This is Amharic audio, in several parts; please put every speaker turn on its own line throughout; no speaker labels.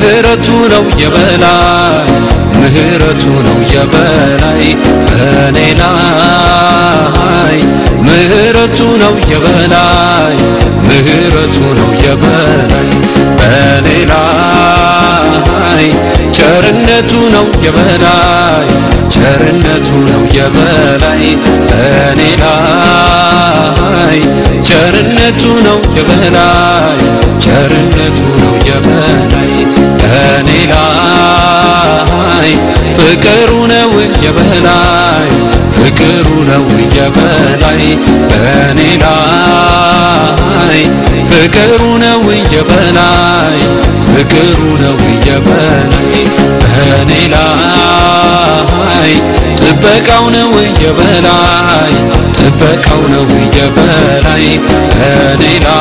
ምህረቱ ነው የበላይ ምህረቱ ነው የበላይ በኔ ላይ ምህረቱ ነው የበላይ ምህረቱ ነው የበላይ በኔ ላይ ቸርነቱ ነው የበላይ ቸርነቱ ነው የበላይ በኔ ላይ ቸርነቱ ነው የበላይ ቸርነቱ ነው የበላይ በኔ ላይ ፍቅሩ ነው የበላይ ፍቅሩ ነው የበላይ በኔ ላይ ፍቅሩ ነው የበላይ ፍቅሩ ነው የበላይ በኔ ላይ ጥበቃው ነው የበላይ ጥበቃው ነው የበላይ በኔ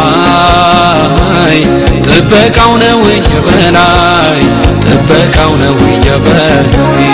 ላይ ጥበቃው ነው የበላይ ጥበቃው ነው የበላይ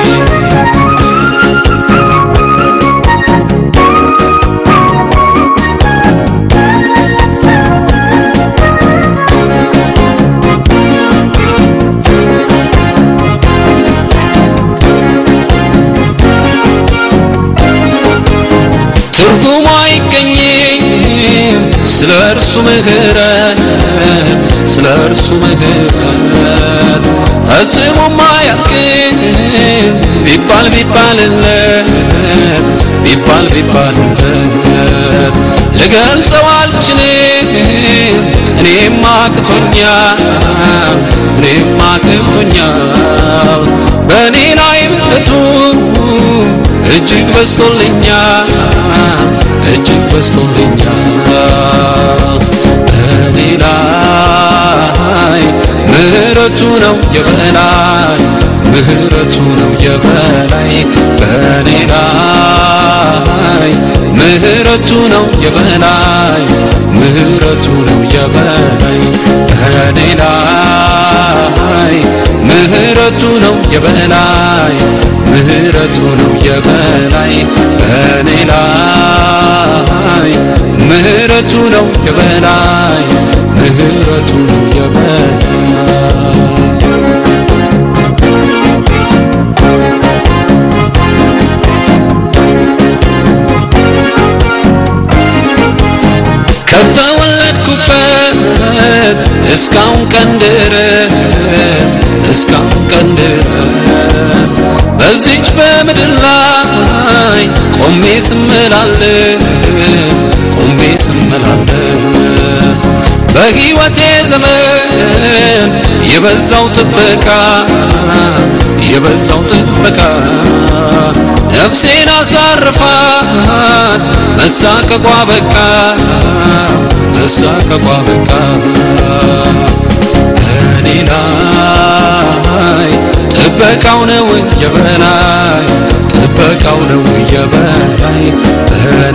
ትርጉሙ አይገኝም ስለ እርሱ ምህረት ስለ እርሱ ምህረት ፈጽሞም አያልቅም ቢባል ቢባልለት ቢባል ቢባልለት ልገልጸው አልችልም እኔም አቅቶኛል እኔም አቅቶኛል በእኔ ላይ ምሕረቱ እጅግ በስቶልኛል እጅግ በስቶልኛል በእኔ ላይ ምህረቱ ነው የበላይ ምህረቱ ነው የበላይ በእኔ ላይ ምህረቱ ነው የበላይ ምህረቱ ነው የበላይ በእኔ ላይ ምህረቱ ነው የበላይ ምህረቱ ነው የበላይ በእኔ ላይ ምህረቱ ነው የበላይ ምህረቱ ነው የበላይ ከተወለድኩበት እስካሁን ቀን ድረስ እስካሁን ቀን ድረስ በዚች በምድር ላይ ቆሜ ስመላለስ ቆሜ ስመላለስ በሕይወቴ ዘመን የበዛው ጥበቃ የበዛው ጥበቃ ነፍሴን አሳርፋት መሳቀቋ በቃ መሳቀቋ በቃ በእኔ ላይ ጥበቃው ነው የበላይ ጥበቃው ነው የበላይ በእኔ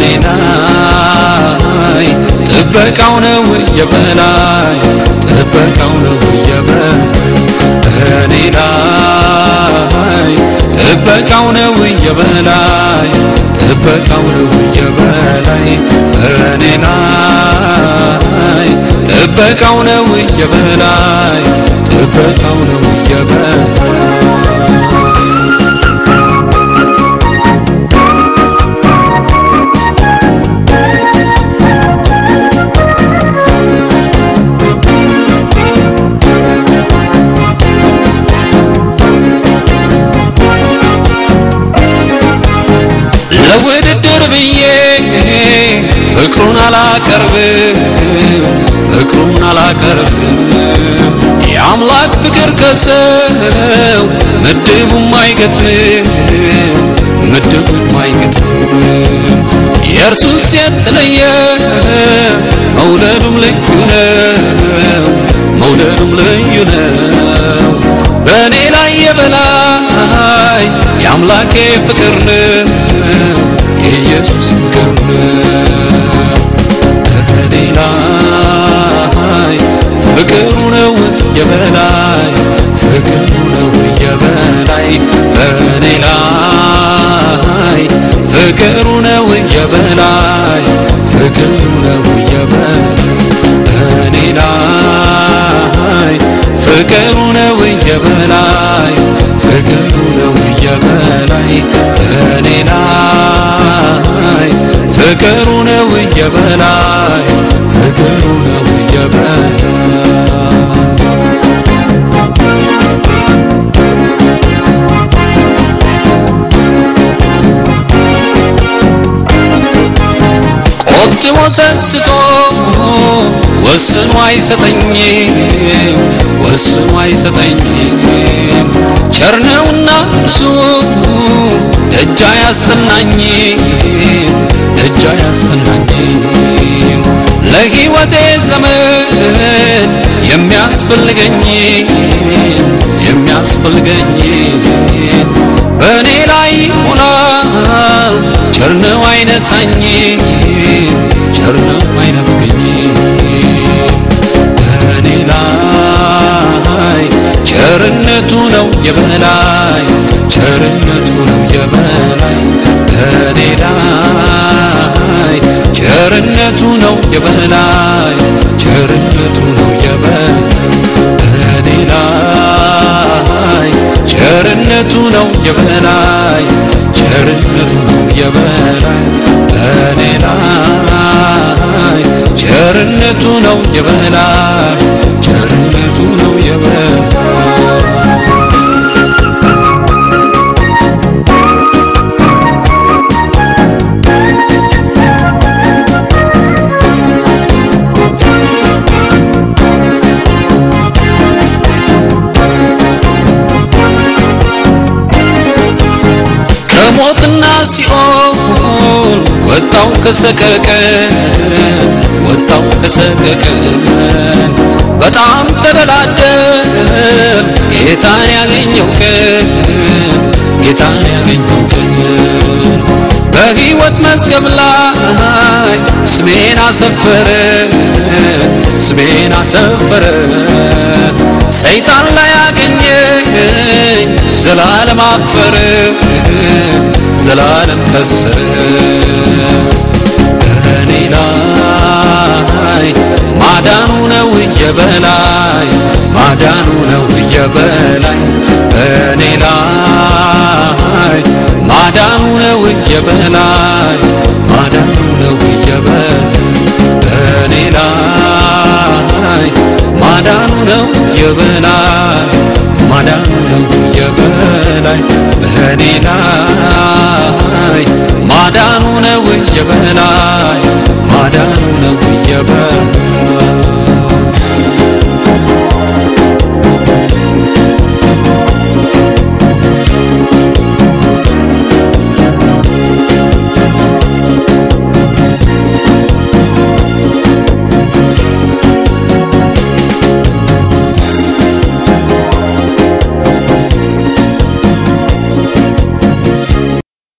ላይ ጥበቃው ነው የበላይ ጥበቃው ነው የበላይ በእኔ ላይ ጥበቃው ነው የበላይ ጥበቃው ነው የበላይ በእኔ ላይ ጥበቃው ነው የበላይ ጥበቃው ነው የበላይ ለውድድር ብዬ ፍቅሩን አላቀርብም ፍቅሩን አላቀርብም የአምላክ ፍቅር ከሰው ምድቡም አይገጥምም ምድቡም አይገጥምም የእርሱስ የተለየ መውደዱም ልዩ ነው መውደዱም ልዩ ነው በእኔ ላይ የበላይ የአምላኬ ፍቅር ነው የኢየሱስ ፍቅር ነው በእኔ ላይ ፍቅሩ ነው የበላይ ፍቅሩ ነው የበላይ በእኔ ላይ ፍቅሩ ነው የበላይ ፍቅሩ ነው የበላይ በእኔ ላይ ፍቅሩ ነው የበላይ ፍቅሩ ነው የበላይ በኔ ላይ ፍቅሩ ነው የበላይ ፍቅሩ ነው የበላይ ቆጥቦ ሰስቶ ወስኖ አይሰጠኝም ወስኖ አይሰጠኝም ቸርነውና እሱ ደጃ ያስጠናኝም ደጃ ያስጠናኝም ለሕይወቴ ዘመን የሚያስፈልገኝ የሚያስፈልገኝ በእኔ ላይ ሆና ቸርነው አይነሳኝ ቸርነው አይነፍገኝ በእኔ ላይ ቸርነቱ ነው የበላይ ቸርነቱ ነው የበላይ በእኔ ላይ ቸርነቱ ነው የበላይ ቸርነቱ ነው የበላይ በእኔ ላይ ቸርነቱ ነው የበላይ ቸርነቱ ነው የበላይ በእኔ ላይ ቸርነቱ ነው የበላይ ቸርነቱ ነው የበላይ ከሞትና ሲኦል ወጣው ከሰቀቀን ወጣው ከሰቀቀን በጣም ተደላደል ጌታን ያገኘው ቀን ጌታን ያገኘው ቀን በሕይወት መዝገብ ላይ ስሜን አሰፈረ ስሜን አሰፈረ ሰይጣን ላይ ያገኘኝ ዘላለም አፈረ ዘላለም ከሰረ በእኔ ላይ ማዳኑ ነው የበላይ ማዳኑ ነው የበላይ በእኔ ላይ ማዳኑ ነው የበላይ ማዳኑ ነው የበላይ በእኔ ላይ ማዳኑ ነው የበላይ ማዳኑ ነው የበላይ በእኔ ላይ ማዳኑ ነው የበላይ ማዳኑ ነው የበላይ